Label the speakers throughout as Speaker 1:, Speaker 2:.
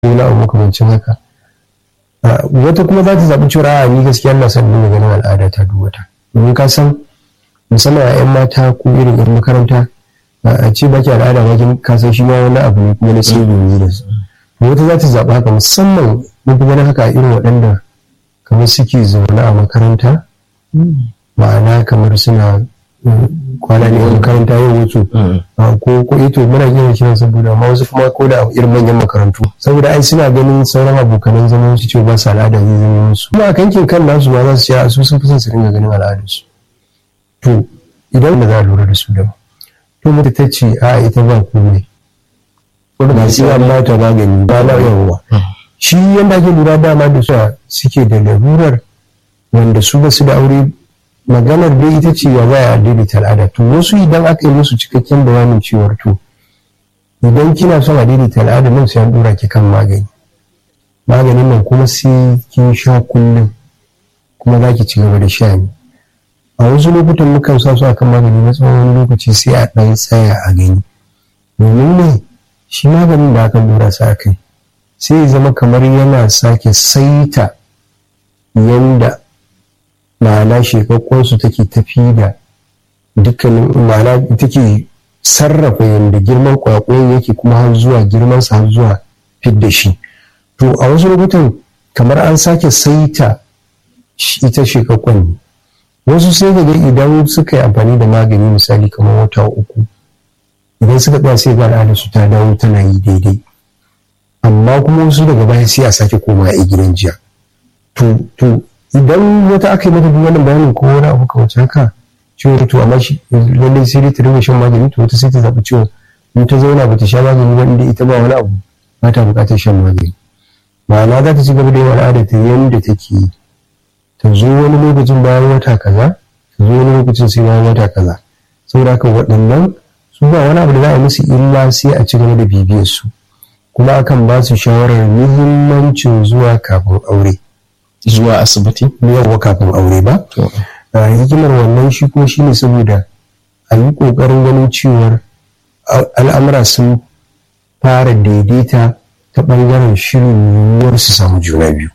Speaker 1: wani abu makamancin haka wata kuma za ta zaɓi cewa a ni gaskiya na son nuna ganin al'ada ta duk wata domin ka san musamman a 'yan mata ko irin yar makaranta a ce baki al'ada ba ka san shi ma wani abu ne kuma na sai ne da su wata za ta zaɓi haka musamman mun fi ganin haka a irin waɗanda kamar suke zaune a makaranta ma'ana kamar suna kwana ne a makaranta yau wasu ko ko ito muna yin kiran saboda amma wasu kuma ko da irin manyan makarantu saboda ai suna ganin sauran abokanan zaman su cewa ba su al'ada zai zama musu kuma a kankin kan nasu ma za su ce su sun fi son su dinga ganin al'adarsu to idan da za a lura da su da to mutu ta ce a ita ba komai ba sai an ba ta magani ba na yawa shi yanda ake lura dama da su suke da larurar wanda su ba su da aure maganar dai ita ce ya baya daidaita al'ada to wasu idan aka yi musu cikakken bayanin cewar to idan kina son a daidaita al'ada nan sai an dora ki kan magani maganin nan kuma sai kin sha kullum kuma za ki ci gaba da sha ne a wasu lokutan mukan sa su akan magani na tsawon wani lokaci sai a ɗan tsaya a gani domin ne shi maganin da aka dora sa kai sai ya zama kamar yana sake saita yanda ma'ana shekakkonsu take tafi da dukkanin ma'ana take sarrafa yadda girman kwakwayon yake kuma har zuwa girmansa har zuwa fidda shi to a wasu lokutan kamar an sake saita ita shekakkon ne wasu sai ga idan suka yi amfani da magani misali kamar wata uku idan suka tsaya sai ga al'adar su ta dawo tana yi daidai amma kuma wasu daga baya sai a sake koma a gidan jiya to to idan wata aka yi mata duk wannan bayanin ko wani abu kawai haka ciwon to amma shi lallai sai dai ta dinga shan magani to wata sai ta zaɓi ciwon in ta zauna ba ta sha magani ba inda ita ba wani abu ba ta buƙatar shan magani ma'ana za ta ci gaba da yin al'ada ta yanda take yi ta zo wani lokacin bayan wata kaza ta zo wani lokacin sai bayan wata kaza saboda haka waɗannan su ba wani abu da za a musu illa sai a ci gaba da bibiyar su kuma akan ba su shawarar muhimmancin zuwa kafin aure
Speaker 2: zuwa asibiti
Speaker 1: yawa kafin aure ba hikimar wannan shi kuma shine saboda a yi ƙoƙarin ganin cewar al'amura sun fara daidaita ta ɓangaren shirin yiwuwar su samu juna biyu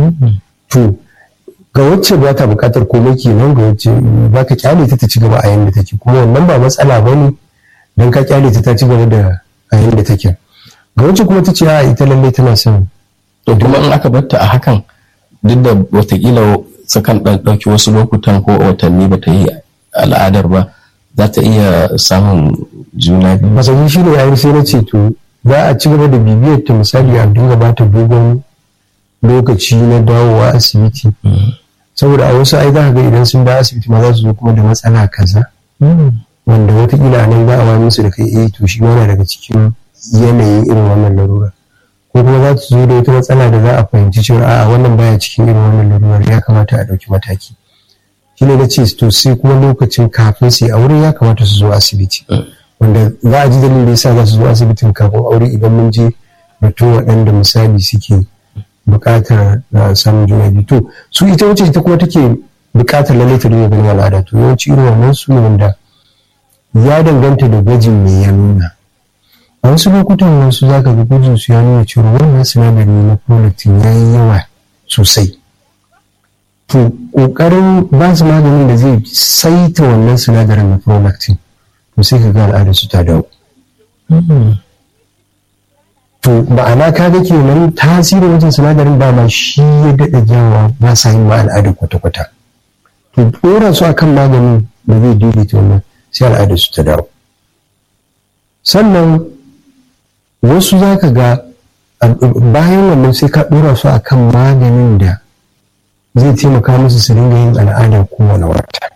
Speaker 1: to ga wacce ba ta buƙatar komai kenan ga wacce ba ka kyale ta ta ci gaba a yanda take kuma wannan ba matsala ba ne don ka kyale ta ta ci gaba da a yanda take ga wacce kuma ta ce a ita lallai tana son
Speaker 2: to kuma in aka batta a hakan duk da watakila sukan ɗauki wasu lokutan ko watanni ba ta yi al'adar ba za ta iya samun juna biyu.
Speaker 1: Masani shi ne yayin sai na ce to za a ci gaba da bibiyar ta misali a dinga ba ta dogon lokaci na dawowa asibiti. Saboda a wasu ai za ka ga idan sun dawo asibiti ma za su zo kuma da matsala kaza. Wanda watakila nan za a wani musu da kai eh to shi ma daga cikin yanayin irin wannan larura. ko kuma za su zo da wata matsala da za a fahimci cewa a wannan baya cikin irin wannan lalurar ya kamata a ɗauki mataki shi ne na ce to sai kuma lokacin kafin su yi aure ya kamata su zo asibiti wanda za a ji dalilin da yasa za su zo asibitin kafin aure idan mun je batun waɗanda misali suke buƙatar samun juna biyu to su ita wacce ita kuma take buƙatar lallai ta dinga ganin al'ada to yawanci irin wannan su ne wanda ya danganta da gwajin me ya nuna a wasu lokutan wasu za ka ga gujin su ya nuna cewa wannan sinadari na prolactin ya yi yawa sosai to ƙoƙarin ba su maganin da zai saita wannan sinadarin na prolactin to sai ka ga al'adar su ta dawo to ma'ana ka ga kenan tasirin wajen sinadarin ba ma shi ya daɗa jawa ba sa yin ma al'adar kwata-kwata to ɗora su akan maganin da zai daidaita wannan sai al'adar su ta dawo sannan wasu za ka ga bayan wannan sai ka ɗora su a kan maganin da zai taimaka musu su dinga yin al'ada kowane wata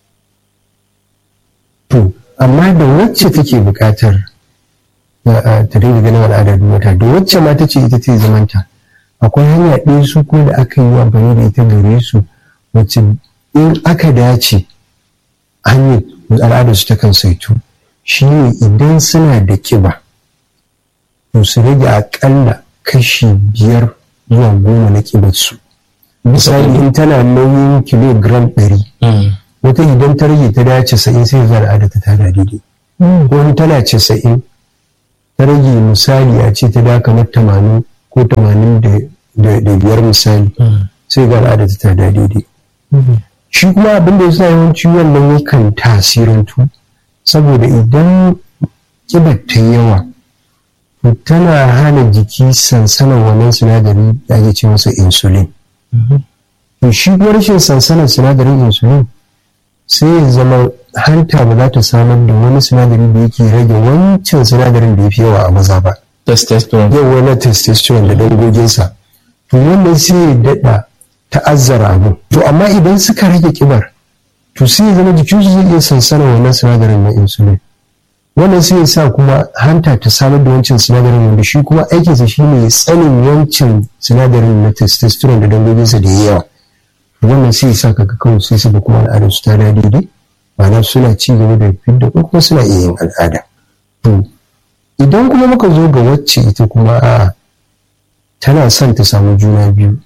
Speaker 1: to amma da wacce take buƙatar ta dinga ganin al'ada duk wata da wacce ma ta ce ita ce zamanta akwai hanya ɗaya su ko da aka yi amfani da ita gare su wacce in aka dace hanyar al'adar su takan saitu shi ne idan suna da kiba to su rage akalla kashi biyar zuwa goma na kibarsu misali in tana nauyin kilogram ɗari wata idan ta rage ta da casa'in sai za al'ada ta tada daidai ko in tana casa'in ta rage misali a ce ta da kamar tamanin ko tamanin da biyar misali sai ga al'ada ta da daidai shi kuma abin da ya sa yawanci wannan yakan tasirantu saboda idan kibar ta yawa tana hana jiki sansanin wannan sinadari da ake ce masa insulin to shi kuma rashin sansanin sinadarin insulin sai ya zama hanta ba za ta samar da wani sinadari da yake rage wancan sinadarin da ya fi yawa a maza ba
Speaker 2: testosterone
Speaker 1: yau wani testosterone da dangoginsa to wannan sai ya daɗa ta'azzara abu to amma idan suka rage kibar to sai ya zama jikinsu zai iya sansanin wannan sinadarin na insulin wannan sai ya sa kuma hanta ta samar da wancan sinadarin wanda shi kuma aikinsa shi ne tsanin wancan sinadarin na testosterone da dangoginsa da ya yawa wannan sai ya sa kaga kawai sai su da kuma al'adar su ta da daidai ma'ana suna ci gaba da fidda ko kuma suna iya yin al'ada to idan kuma muka zo ga wacce ita kuma a tana son ta samu juna biyu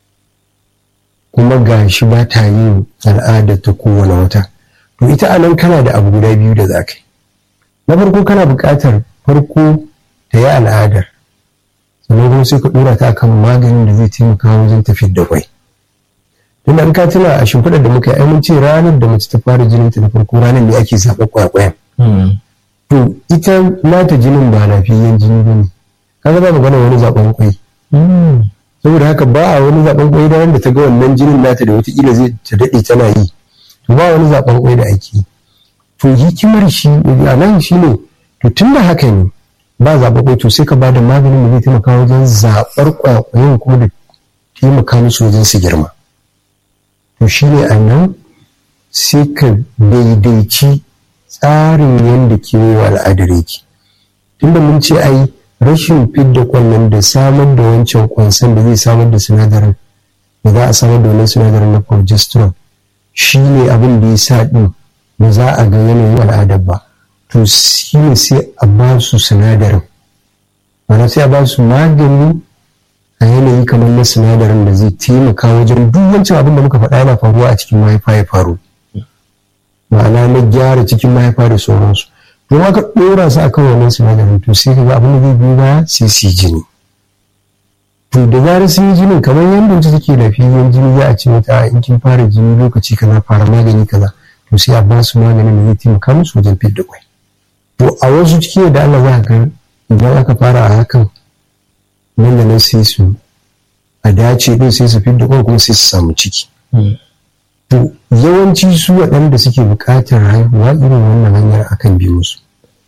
Speaker 1: kuma ga shi ba ta yin al'ada ta kowane wata to ita anan kana da abu guda biyu da za ka yi na farko kana buƙatar farko ta yi al'adar sannan kuma sai ka ɗora ta kan maganin da zai taimaka wajen tafiyar da kwai tunda an ka tuna a shimfiɗar da muka yi mun ce ranar da mace ta fara jinin ta na farko ranar ne ake zaɓa kwakwayan to ita nata jinin ba lafiyayyen jini ba ne kaga ba magana wani zaɓen kwai saboda haka ba a wani zaɓen kwai da wanda ta ga wannan jinin nata da wataƙila zai ta daɗe tana yi to ba wani zaɓen kwai da ake yi to hikimar shi a nan shi ne to tun da haka ne ba zaɓa kwai to sai ka ba da maganin da zai taimaka wajen zaɓar kwakwayen kuma da taimaka musu wajen su girma to shi ne a nan sai ka daidaici tsarin yadda kewayewa al'adar yake tunda mun ce ai rashin fidda kwallon da samar da wancan kwansan da zai samar da sinadarin da za a samar da wannan sinadarin na progesterone shi ne abin da ya sa ɗin ba za a ga yanayin al'adar ba to shi ne sai a ba su sinadarin mana sai a ba su magani a yanayi kamar na sinadarin da zai taimaka wajen duk wancan abin da muka faɗa yana faruwa a cikin mahaifa ya faru ma'ana na gyara cikin mahaifa da sauransu don aka ɗora su akan wannan sinadarin to sai kaga abin da zai biyo baya sai su yi jini to da zarar sun yi jinin kamar yadda wacce take lafiyayyen jini za a ce mata in kin fara jini lokaci kaza fara magani kaza to sai a ba su maganin da zai taimaka musu wajen fidda kwai to a wasu ciki da Allah za ka idan aka fara a hakan nan da nan sai su a dace din sai su fidda kwai kuma sai su samu ciki to yawanci su waɗanda suke buƙatar haihuwa irin wannan hanyar akan bi musu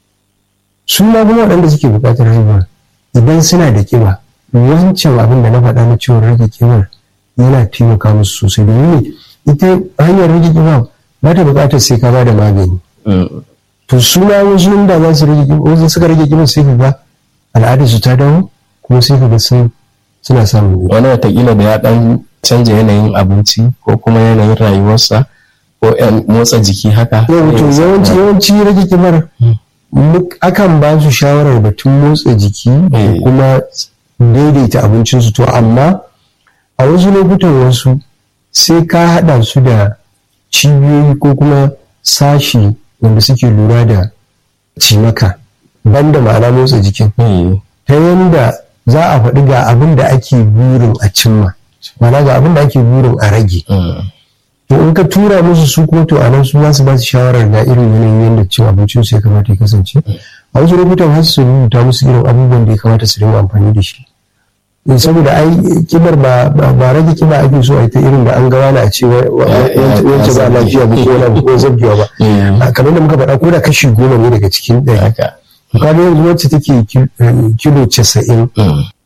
Speaker 1: su ma kuma waɗanda suke buƙatar haihuwa idan suna da ƙiba wancan abin da na faɗa na ciwon rage ƙibar yana taimaka musu sosai domin ita hanyar rage ƙiba ba ta buƙatar sai ka ba da magani to su ma wasu inda za su rage ƙiba wasu suka rage ƙiba sai ka ga al'adar su ta dawo kuma sai ka ga sun suna samun
Speaker 2: wani watakila da ya ɗan canja yanayin abinci ko kuma yanayin rayuwarsa ko motsa jiki haka
Speaker 1: yawanci yawanci yawanci rage kibar akan ba su shawarar batun motsa jiki da kuma daidaita abincinsu to amma a wasu lokutan wasu sai ka haɗa su da cibiyoyi ko kuma sashi wanda suke lura da cimaka banda ma'ana motsa jikin ta yanda za a faɗi ga abin da ake burin a cimma mana ga abin da ake burin a rage to in ka tura musu su kuma to anan su za su ba su shawarar ga irin yanayin yadda cin abincin su ya kamata ya kasance a wasu lokutan har su rubuta musu irin abubuwan da ya kamata su dinga amfani da shi saboda ai kibar ba ba rage kiba ake so a ita irin da an ga wani a ce wance ba lafiya ba ko wani ko zabgewa ba kamar da muka faɗa ko da kashi goma ne daga cikin ɗari kaga yanzu wacce take kilo casa'in